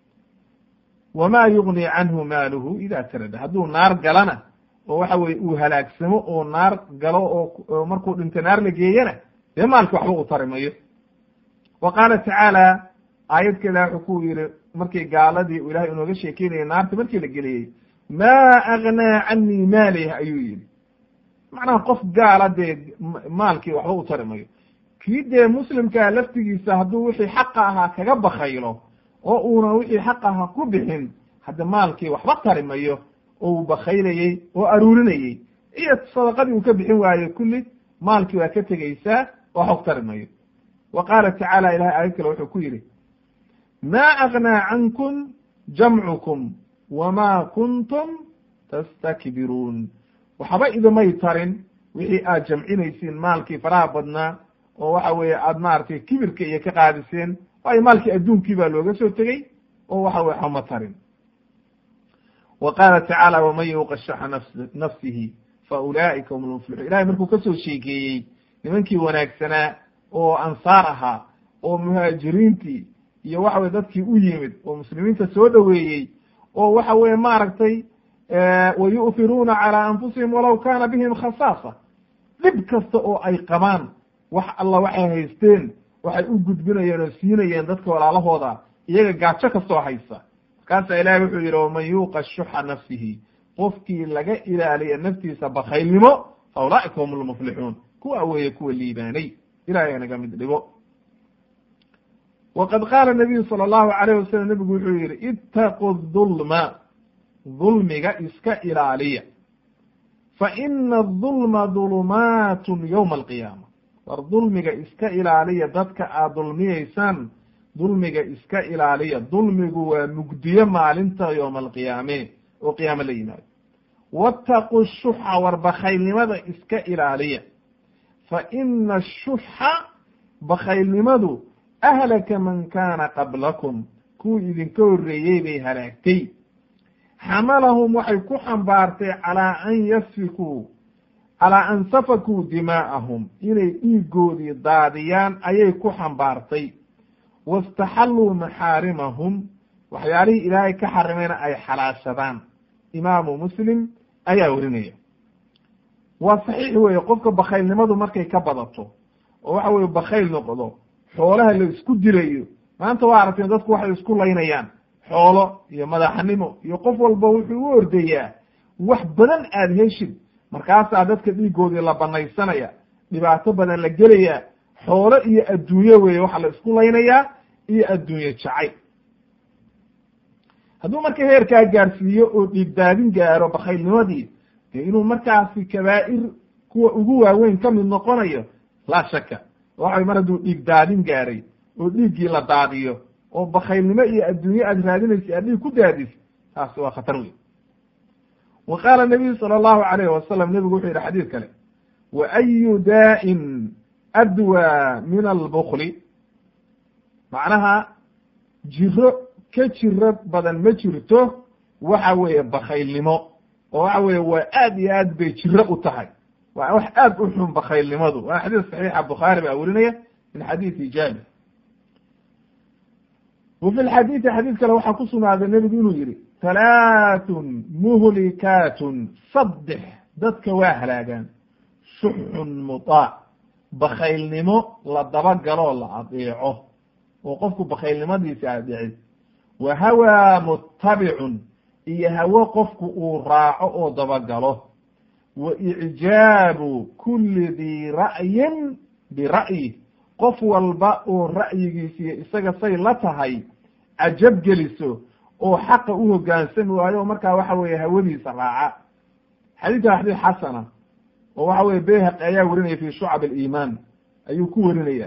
wama yugni canhu maaluhu ida tarada hadduu naar galana oo waxa weye uu halaagsamo oo naar galo oo markuu dhinto naar la geeyana dee maalki waxba u tari mayo wa qaala tacaala aayad kale wuxuu ku yihi markii gaaladii u ilahay inooga sheekeynaya naarta markii la geliyey maa agnaa canii maalih ayuu yihi macnaha qof gaala dee maalkii waxba u tari mayo kii dee muslimkaa laftigiisa hadduu wixii xaqa ahaa kaga bakaylo oo uuna wixii xaq ahaa ku bixin hadda maalkii waxba tari mayo oo uu bakaylayey oo aruurinayey iyo sadaqadii uu ka bixin waayo kulli maalkii waa ka tegeysaa oo xog tari mayo wa qaala tacaala ilahay aayad kale wuxuu ku yidhi maa agnaa cankum jamcukum wama kuntum tastakbiruun waxba idimay tarin wixii aad jamcinaysiin maalkii faraha badnaa oo waxa weeye aad maaragtay kibirka iyo ka qaadiseen waayo maalkii adduunkii baa looga soo tegey oo waxa weye xama tarin wa qaala tacaala waman yuuqa shaxa nafs nafsihi fa ulaa'ika hum lmuflixuun ilahay markuu kasoo sheekeeyey nimankii wanaagsanaa oo ansaar ahaa oo muhaajiriintii iyo waxa weye dadkii u yimid oo muslimiinta soo dhoweeyey oo waxa weye maaragtay wa yu'firuuna calaa anfusihim walaw kaana bihim khasaasa dhib kasta oo ay qabaan wax alla waxay haysteen waxay u gudbinayeen oo siinayeen dadka walaalahooda iyaga gaajo kastoo haysa markaasaa ilahay wuxuu yidhi waman yuuqa shuxa nafsihi qofkii laga ilaaliya naftiisa bakaylnimo fa ulaa'ika hum lmuflixuun kuwa weeye kuwa liibaanay ilahay naga mid dhigo waqad qaala nabiyu sala allahu alayh wasalam nebigu wuxuu yihi ittaqu dulma dulmiga iska ilaaliya fa ina adulma dulumaatun yowma alqiyaama war dulmiga iska ilaaliya dadka aad dulmiyeysaan dulmiga iska ilaaliya dulmigu waa mugdiyo maalinta yowma alqiyaame oo qiyaamo la yimaado wattaqu shuxa war bakaylnimada iska ilaaliya fa ina ashuxa bakaylnimadu ahlaka man kaana qablakum kuwii idinka horreeyey bay halaagtay xamalahum waxay ku xambaartay calaa an yasfikuu calaa an safakuu dimaa'ahum inay dhiigoodii daadiyaan ayay ku xambaartay wastaxalluu maxaarimahum waxyaalihii ilaahay ka xarimayna ay xalaashadaan imaamu muslim ayaa werinaya waa saxiix weeye qofka bakaylnimadu markay ka badato oo waxa weye bakayl noqdo xoolaha la isku dilayo maanta waa aragteen dadku waxay isku laynayaan xoolo iyo madaxnimo iyo qof walba wuxuu u ordayaa wax badan aada heshid markaasaa dadka dhiigoodii la banaysanaya dhibaato badan la gelaya xoolo iyo adduunye weeye waxaa la isku laynayaa iyo adduunye jacay hadduu marka heerkaa gaarsiiyo oo dhiigdaadin gaaro bakaylnimadii dee inuu markaasi kabaa'ir kuwa ugu waaweyn ka mid noqonayo laa shaka waxay mar hadduu dhiig daadin gaaray oo dhiiggii la daadiyo oo bakaylnimo iyo adduunye aad raadinaysa aad dhiig ku daadis taasi waa khatar weyn wa qaala nabiyu sala allahu alayh wasalam nebigu wuxuu yidhi xadiid kale wa ayu daa'in adwaa min albukli macnaha jiro ka jiro badan ma jirto waxa weeye bakaylnimo oo waxa weeye waa aad iyo aad bay jiro u tahay waa wax aad u xun bakaylnimadu waa xadiis saxiixa bukhaari baa werinaya min xadiisi jaabir wa fi lxadiidi xadiid kale waxaa ku sugnaaday nebigu inuu yihi halaathun muhlikaatun saddex dadka waa halaagaan shuxun mutaac bakaylnimo la dabagaloo la adeeco oo qofku bakaylnimadiisa adeeci wa hawaa mutabicun iyo hawo qofku uu raaco oo dabagalo wa icjaabu kuli dii ra'yin bira'yi qof walba oo ra'yigiisiyo isaga say la tahay cajab geliso oo xaqa u hogaansami waayo oo markaa waxa weeye hawadiisa raaca xadiidka xadiid xasana oo waxa weye bayhaqi ayaa werinaya fi shucab aliimaan ayuu ku werinaya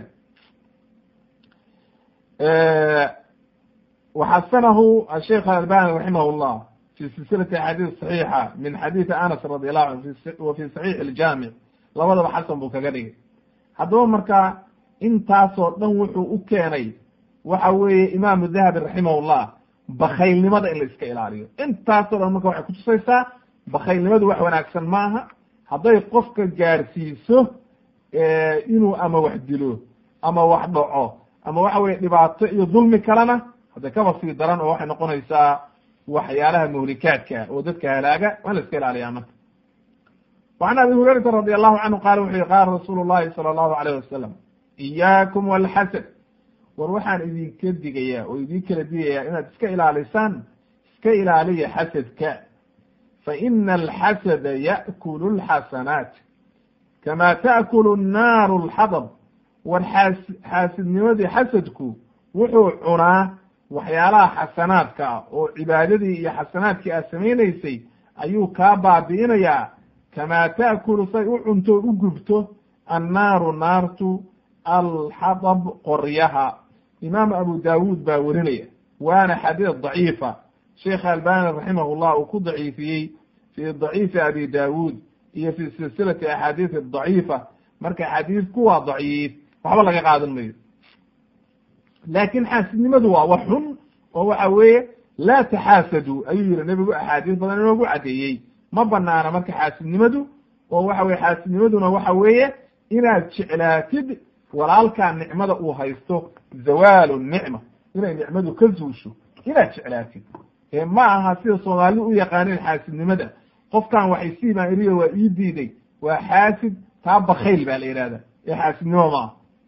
waxasanahu asheikh albani raximah llah fi silsilati axaadiis saxiixa min xadiidi anas radi allahu anhu wa fi saxiix iljaamic labadaba xasan buu kaga dhigay haddaba marka intaasoo dhan wuxuu u keenay waxa weeye imaamu dahabi raximah llah bakaylnimada in la iska ilaaliyo intaasoo dhan marka waxay kutusaysaa bakaylnimadu wax wanaagsan ma aha hadday qofka gaarsiiso inuu ama wax dilo ama wax dhaco ama waxa weye dhibaato iyo dulmi kalena hadda kaba sii daran oo waxay noqonaysaa waxyaalaha muhlikaadka oo dadka halaaga waa la iska ilaaliyaa marka وعn abi hurayrata radi allahu canhu qaala wuxuu yihi qaala rasuulu llahi salى allahu alayh wasalam iyaakum walxasad war waxaan idinka digayaa oo idin kala digayaa inaad iska ilaalisaan iska ilaaliya xasadka faina alxasada ya'kulu lxasanaat kama ta'kulu nnaaru lxadab war xaas xaasidnimadii xasadku wuxuu cunaa waxyaalaha xasanaadka ah oo cibaadadii iyo xasanaadkii aad samaynaysay ayuu kaa baabi'inayaa kamaa ta'kulu say u cunto u gubto annaaru naartu alxadab qoryaha imaam abu daawuud baa werinaya waana xadiid daciifa sheekh albani raximah llah uu ku daciifiyey fi daciifi abi daawuud iyo fi silsilati axaadiis daciifa marka xadiidku waa daciif waxba laga qaadan mayo laakin xaasidnimadu waa wax xun oo waxa weeye laa taxaasadu ayuu yihi nebigu axaadiis badan inoogu caddeeyey ma banaana marka xaasidnimadu oo waxa weye xaasidnimaduna waxa weeye inaad jeclaatid walaalkaa nicmada uu haysto zawaalu nicma inay nicmadu ka zuusho inaad jeclaatid ee ma aha sida soomaalidu u yaqaaneen xaasidnimada qofkan waxay siibaan iriyo waa ii diiday waa xaasid taa bakayl baa la yihahda ee xaasidnimo ma aha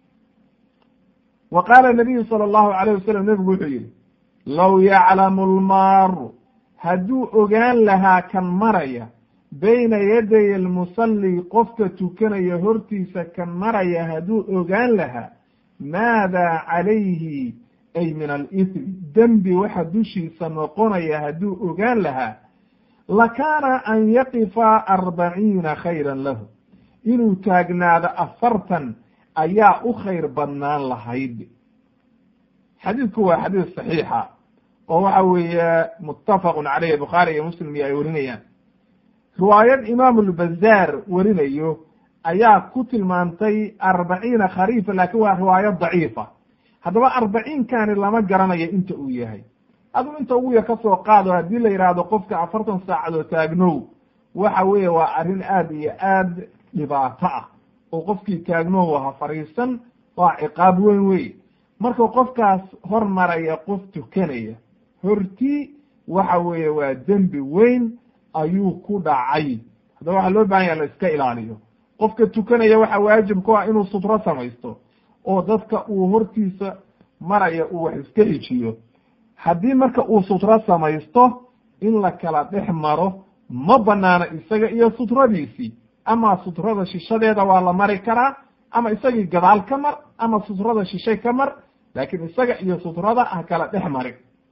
wa qaala nabiyu sala allahu alayh wasalam nebigu wuxuu yihi low yaclamu lmaaru hadduu ogaan lahaa kan maraya bayna yaday almusalli qofka tukanaya hortiisa kan maraya hadduu ogaan lahaa maada calayhi ay min alismi dembi waxa dushiisa noqonaya hadduu ogaan lahaa lakaana an yaqifa arbaciina khayran lahu inuu taagnaado afartan ayaa u khayr badnaan lahayd xadiidku waa xadiis saxiixa oo waxa weeye muttafaqun caleyh bukhaari iyo muslim iyo ay werinayaan riwaayad imaamu lbazaar werinayo ayaa ku tilmaantay arbaciina khariifa laakin waa riwaayad daciifa haddaba arbaciinkani lama garanayo inta uu yahay aduu inta ugu yar ka soo qaado haddii la yidhaahdo qofka afartan saacadoo taagnow waxa weeye waa arrin aad iyo aad dhibaato ah oo qofkii taagnow ha fariisan waa ciqaab weyn wey marka qofkaas hormaraya qof tukanaya hortii waxa weeye waa dembi weyn ayuu ku dhacay haddaba waxaa loo bahan yaha la iska ilaaliyo qofka tukanaya waxa waajib ku ah inuu sutro samaysto oo dadka uu hortiisa maraya uu wax iska hijiyo haddii marka uu sutro samaysto in la kala dhex maro ma banaana isaga iyo sutradiisii ama sutrada shishadeeda waa la mari karaa ama isagii gadaal ka mar ama sutrada shishay ka mar laakiin isaga iyo sutrada ha kala dhex marin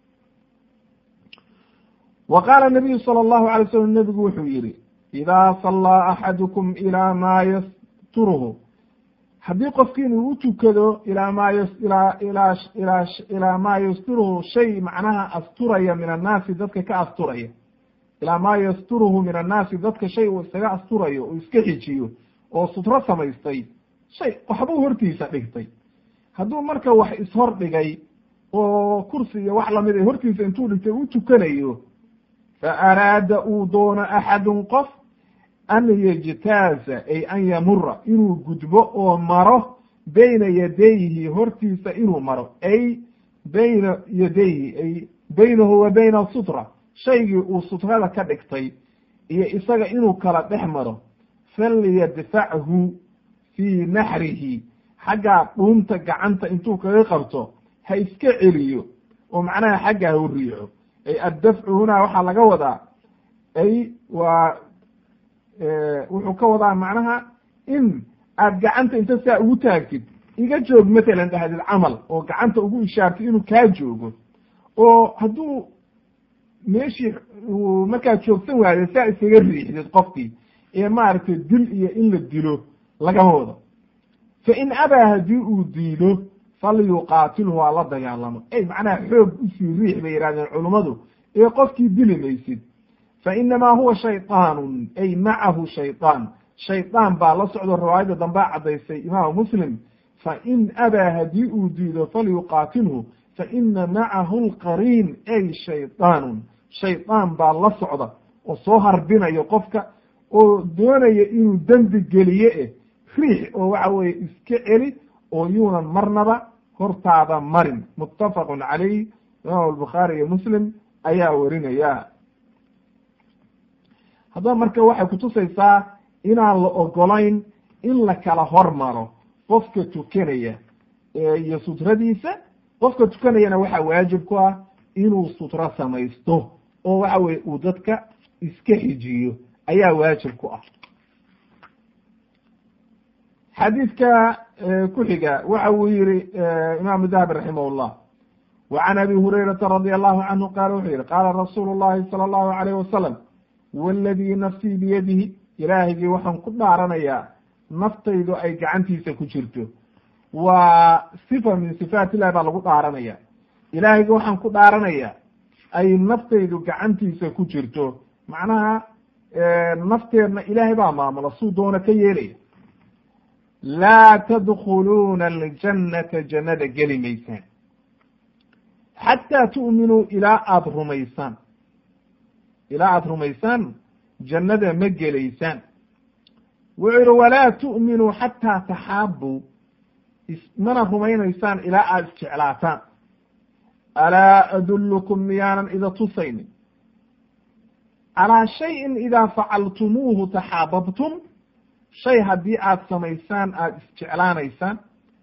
wa qaala nabiyu sala allahu alay slam nebigu wuxuu yihi idaa sallaa axadukum ilaa maa yasturuhu haddii qofkiin uu u tukado ilaa maa y ilaa ilaa ilaa ilaa maa yasturuhu shay macnaha asturaya min annaasi dadka ka asturaya ilaa maa yasturuhu min annaasi dadka shay uu isaga asturayo uu iska xijiyo oo sutro samaystay shay waxbuu hortiisa dhigtay hadduu marka wax ishor dhigay oo kursi iyo wax lamid a hortiisa intuu dhigtay u tukanayo fa araada uu doono axadun qof an yejtaaza ay an yamura inuu gudbo oo maro bayna yadayhi hortiisa inuu maro ay bayna yadayhi ay baynahu wa bayna sutra shaygii uu sutrada ka dhigtay iyo isaga inuu kala dhex maro falyadfachu fii naxrihi xaggaa dhuunta gacanta intuu kaga qabto ha iska celiyo oo macnaha xagga ha u riixo ay addafcu hunaa waxaa laga wadaa ay waa wuxuu ka wadaa macnaha in aad gacanta inta saa ugu taagtid iga joog matalan dhahdid camal oo gacanta ugu ishaartid inuu kaa joogo oo hadduu meeshii markaad joogsan waaydo saa isaga riixdid qofkii ee maaragtay dil iyo in la dilo lagama wado fa in abaa haddii uu diido falyuqaatilhu ha la dagaalamo ey macnaha xoog usii riix bay yihahdeen culummadu ee qofkii dili maysid fa inamaa huwa shayطaanun ay macahu shayطaan shaydaan baa la socdo riwaayadda dambea caddaysay imaamu muslim fa in abaa haddii uu diido falyuqaatilhu fa ina macahu lqariin ay shayطaanun shaydaan baa la socda oo soo harbinayo qofka oo doonaya inuu dembi geliye eh riix oo waxa weeye iska celi oo yuunan marnaba hortaada marin muttafaqun calayh imaamu albukhaari iyo muslim ayaa warinaya haddaba marka waxay kutusaysaa inaan la ogolayn in la kala hormaro qofka tukanaya iyo sutradiisa qofka tukanayana waxaa waajib ku ah inuu sutro samaysto oo waxa weye uu dadka iska xijiyo ayaa waajib ku ah xadiidka ku xiga waxa uu yihi imaamu dahabi raximah llah wa can abi hurayrata radi allahu canhu qaala wuxuu yihi qaala rasuulu llahi sala allahu alayh wasalam waladii nafsii biyadihi ilaahigii waxaan ku dhaaranayaa naftaydu ay gacantiisa ku jirto waa sifa min sifaat illahi baa lagu dhaaranaya ilaahigii waxaan ku dhaaranayaa ay naftaydu gacantiisa ku jirto macnaha nafteedna ilaahay baa maamula suu doona ka yeelaya laa tadkhuluuna aljannata jannada geli maysaan xataa tu'minuu ilaa aada rumaysaan ilaa aada rumaysaan jannada ma gelaysaan wuxuu yihi walaa tu'minuu xataa taxaabuu mana rumaynaysaan ilaa aada isjeclaataan alaa adullukum miyaanan ida tusaynin calaa shayin idaa facaltumuuhu taxaababtum shay haddii aada samaysaan aada isjeclaanaysaan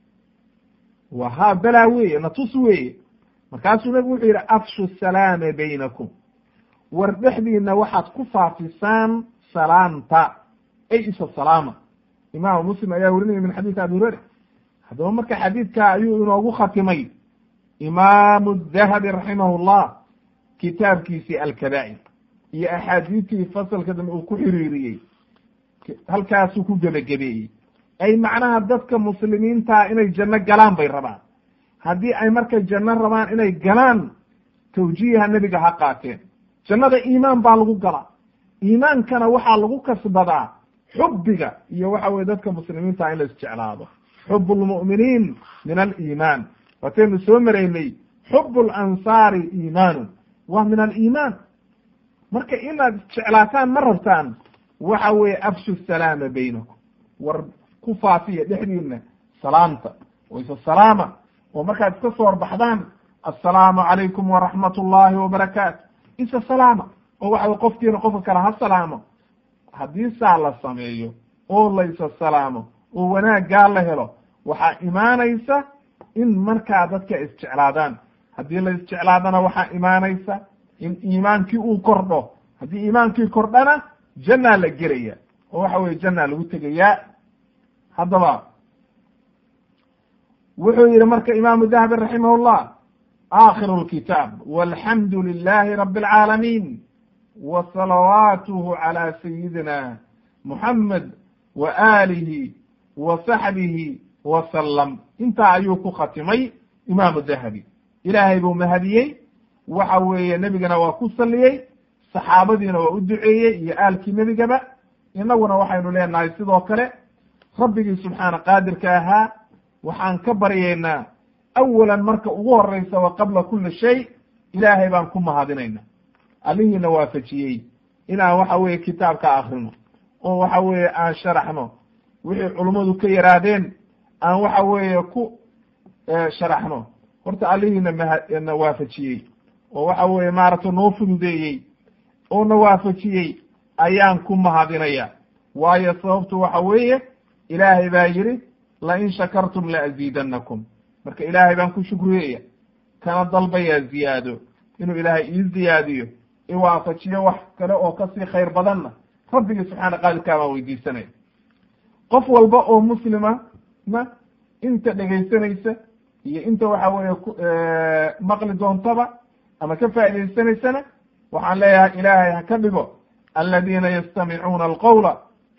wa haa belaa weeye natus weeye markaasuu nabigu wuxuu yidhi afshu salaama baynakum war dhexdiina waxaad ku faafisaan salaanta ay isa salaama imaamu muslim ayaa werinaya min xadiisi abi hureyra haddaba marka xadiidka ayuu inoogu khatimay imaamu dahabi raximah llah kitaabkiisii alkabaa'ir iyo axaadiistii fasalka dambe uu ku xiriiriyey halkaasuu ku gebagabeeyey ay macnaha dadka muslimiintaa inay janno galaan bay rabaan haddii ay marka janno rabaan inay galaan tawjiiha nebiga ha qaateen jannada iimaan baa lagu galaa iimaankana waxaa lagu kasbadaa xubbiga iyo waxa weye dadka muslimiinta in la isjeclaado xub lmu'miniin min aliimaan waataynu soo maraynay xub lansaari iimaanu waa min aliimaan marka inaad isjeclaataan ma rabtaan waxa weeye afshu salaama baynakum war ku faafiya dhexdiina salaamta oo isa salaama oo markaad iska soo horbaxdaan assalaamu calaykum waraxmat ullahi wabarakaatu isa salaama oo waxa wey qofkiina qofka kale ha salaamo haddii saa la sameeyo oo la isa salaamo oo wanaaggaa la helo waxaa imaanaysa in markaa dadka isjeclaadaan haddii la isjeclaadana waxaa imaanaysa in iimaankii uu kordho haddii iimaankii kordhana jannaa la gelaya oo waxa weye jannaa lagu tegayaa haddaba wuxuu yihi marka imaamu dahabi raximah llah aakhiru lkitaab walxamdu lilahi rabi alcaalamiin wa salawaatuhu calى sayidina muxamed wa aalihi wa saxbihi wasalam intaa ayuu ku khatimay imaamu dahabi ilaahay buu mahadiyey waxa weeye nebigana waa ku saliyey saxaabadiina waa u duceeyey iyo aalkii nebigaba inaguna waxaynu leenahay sidoo kale rabbigii subxaana qaadirka ahaa waxaan ka baryaynaa awalan marka ugu horeysa wa qabla kuli shay ilaahay baan ku mahadinayna allihiina waafajiyey inaan waxa weye kitaabka akrino oo waxa weeye aan sharaxno wixii culummadu ka yaraadeen aan waxa weeye ku sharaxno horta allihiina mna waafajiyey oo waxa weeye maaragtay noo fududeeyey oo na waafajiyey ayaan ku mahadinaya waayo sababtu waxa weeye ilaahay baa yidhi lain shakartum laaziidanakum marka ilaahay baan ku shukriyaya kana dalbayaa ziyaado inuu ilaahay ii ziyaadiyo iwaafajiyo wax kale oo kasii khayr badanna rabbigii subxaana qaadirkaa baan weydiisanaya qof walba oo muslima na inta dhegaysanaysa iyo inta waxa weeye maqli doontaba ama ka faa'idaysanaysana waxaan leeyahay ilaahay ha ka dhigo aladiina yastamicuuna alqowla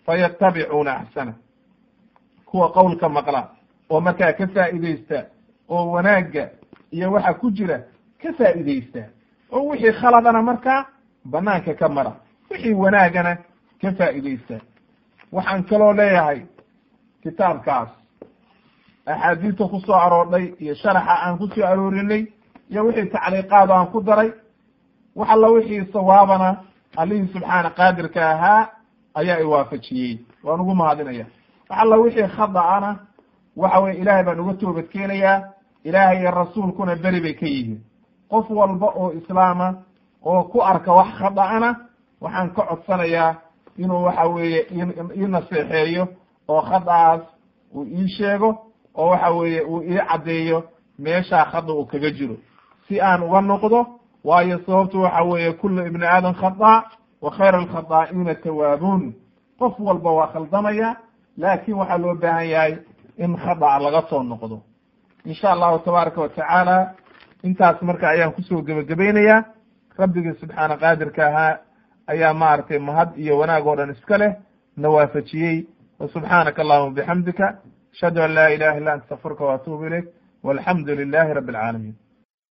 fayatabicuuna axsana kuwa qowlka maqla oo markaa ka faa'iideysta oo wanaagga iyo waxa ku jira ka faa'iideysta oo wixii khaladana markaa banaanka ka mara wixii wanaagana ka faa'iideysta waxaan kaloo leeyahay kitaabkaas axaadiista ku soo aroordhay iyo sharaxa aan ku soo aroorinay iyo wixii tacliiqaado aan ku daray wax alla wixii sawaabana allihii subxaana qaadirka ahaa ayaa iwaafajiyey waan ugu mahadinaya wax alla wixii khada'ana waxa weye ilaahay baan uga toobad keenayaa ilaahay iyo rasuulkuna beri bay ka yihiin qof walba oo islaama oo ku arka wax khada'ana waxaan ka codsanayaa inuu waxa weeye ii naseexeeyo oo khada'aas uu ii sheego oo waxa weeye uu ii caddeeyo meeshaa khada uu kaga jiro si aan uga noqdo waayo sababtu waxa weeye kullu ibni aadam khada wa khayra alkhadaa'ina tawaabuun qof walba waa khaldamaya laakin waxaa loo baahan yahay in khada'a laga soo noqdo insha allahu tabaaraka watacaala intaas marka ayaan kusoo gebagabaynayaa rabbigii subxaana qaadirka ahaa ayaa maaragtay mahad iyo wanaag oo dhan iska leh na waafajiyey wa subxaanaka allahuma bixamdika ashhadu an laa ilaha illa anta astaqfiruka waatuubu ilayk walxamdu lilahi rabbi alcaalamiin